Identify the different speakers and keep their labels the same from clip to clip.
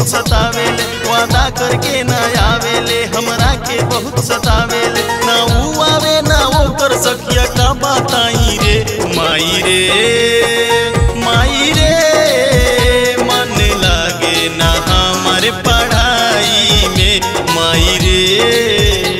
Speaker 1: बहुत सतावेले वादा करके ना आवेले हमरा के बहुत सतावेले ना ऊ आवे ना वो कर सकिया का बताई रे माई रे माई रे मन लागे ना हमारे पढ़ाई में माई रे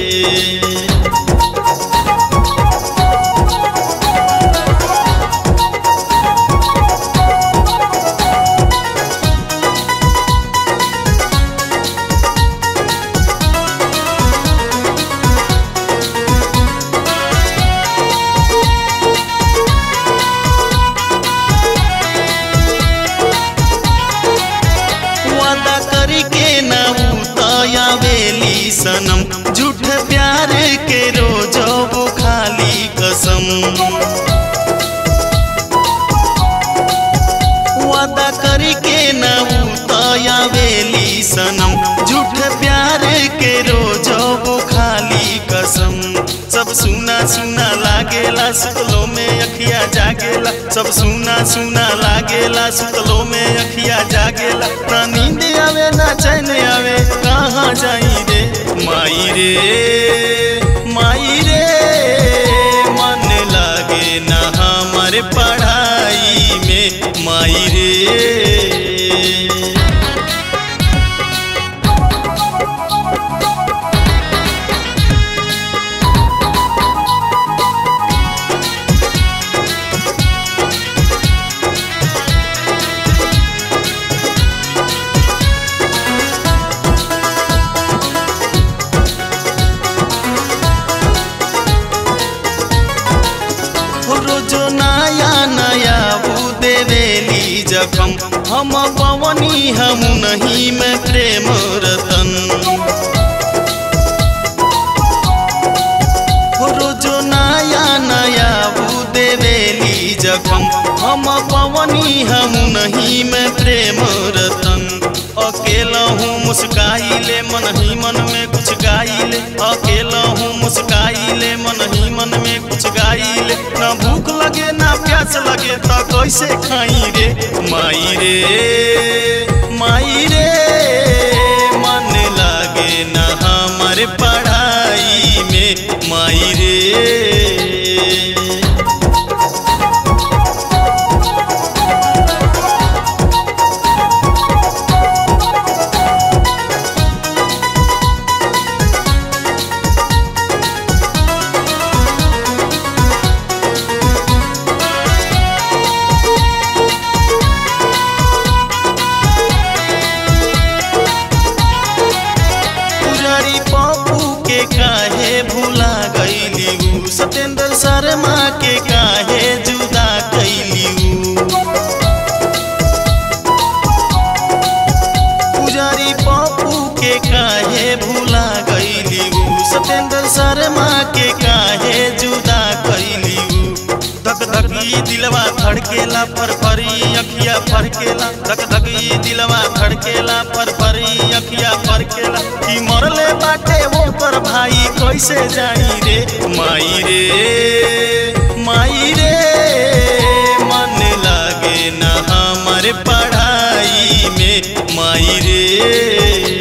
Speaker 1: वादा करके ना उतायावेली सनम झूठ प्यार के रोज वो खाली कसम वादा करके ना उतायावेली सनम झूठ प्यार के रोज वो खाली कसम सब सुना सुना लागेला सुतलो में अखिया जागेला सब सुना सुना लागेला सुतलो में अखिया जागेला ना नींद आवे ना चैन आवे कहाँ जाई रे माई रे माई रे मन लागे ना हमारे पढ़ाई में माई रे रोजो नया नया वो देवेली जखम हम पवनी हम नहीं में प्रेम रतन रोजो नया नया वो देवेली जखम हम पवनी हम नहीं में प्रेम रतन अकेला हूँ मुस्काइले मन ही मन में कुछ गाइले अकेला हूँ मुस्काइले मन ही मन में कुछ गाइले ना भूख लगे ना प्यास लगे तो कैसे खाई रे माई रे माई रे मन लागे ना हमारे पढ़ाई में माई रे पुजारी पप्पू के काहे भूला गईली ऊ सत्येंद्र शर्मा के काहे जुदा कैली ऊ पुजारी पप्पू के काहे भूला गईली ऊ सत्येंद्र शर्मा के काहे जुदा कैली ऊ धक धकी दिलवा धड़केला पर परी अखिया फरकेला धक धकी दिलवा धड़केला पर परी अखिया फरकेला कि मरले बाटे वो पर भाई कैसे जाई रे माई रे माई रे मन लागे ना हमारे पढ़ाई में माई रे